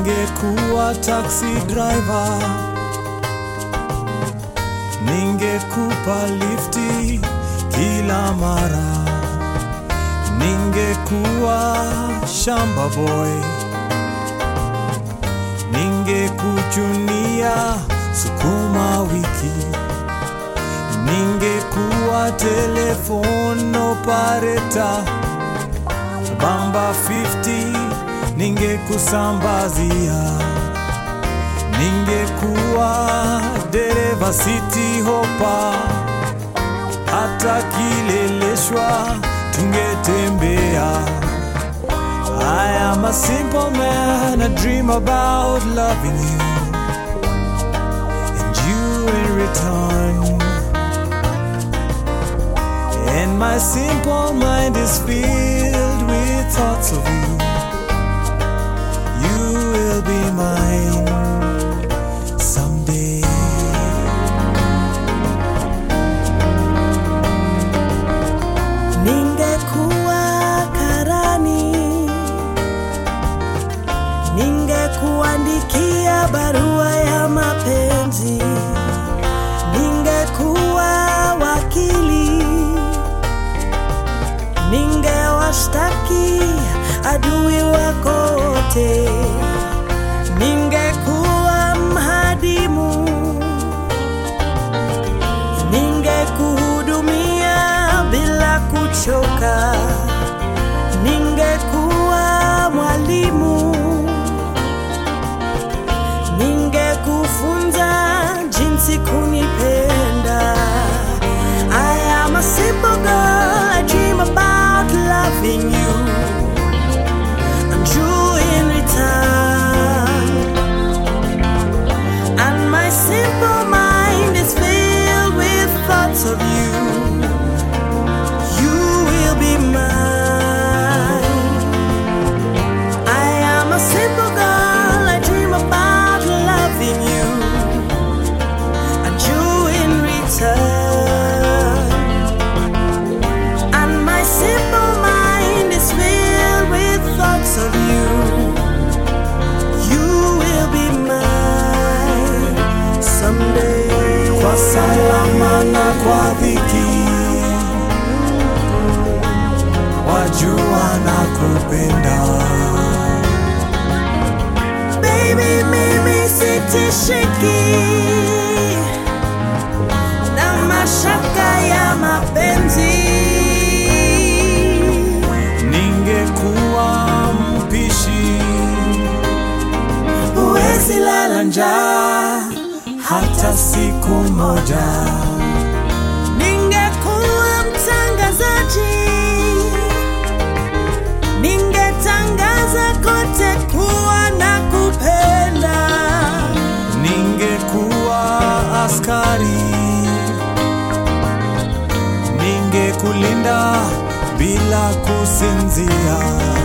ningekuwa taxi driver, ningekupa lifti kila mara, ningekuwa shamba boy, ningekuchunia sukuma wiki, ningekuwa telephone operator bamba 50 ningekusambazia, ningekuwa dereva city hopa, hata kileleshwa tungetembea. I am a simple man, I dream about loving you and you in return. And my simple mind is filled with thoughts of you. You will be mine someday. Ningekuwa karani, ningekuandikia barua ya mapenzi, ningekuwa wakili, ningewashtaki adui wako wote, ningekuwa mhadimu ningekuhudumia bila kuchoka, ningekuwa mwalimu, ningekufunza jinsi kunipenda. I am a simple girl, I dream about loving you and you in return. And my simple mind is filled with thoughts of you. You will be mine. I am a simple girl, I dream about loving you. And you in return. And my simple mind is filled with thoughts of you. You will be mine someday. Kwa salama na kwa dhiki, wajua na kupenda. Baby, mimi sitishiki na mashaka ya mapenzi. Ningekuwa mpishi, Huwezi lala njaa, hata siku moja. ningekuwa mtangazaji, ningetangaza kote kuwa na kupenda. Ningekuwa askari, ningekulinda bila kusinzia.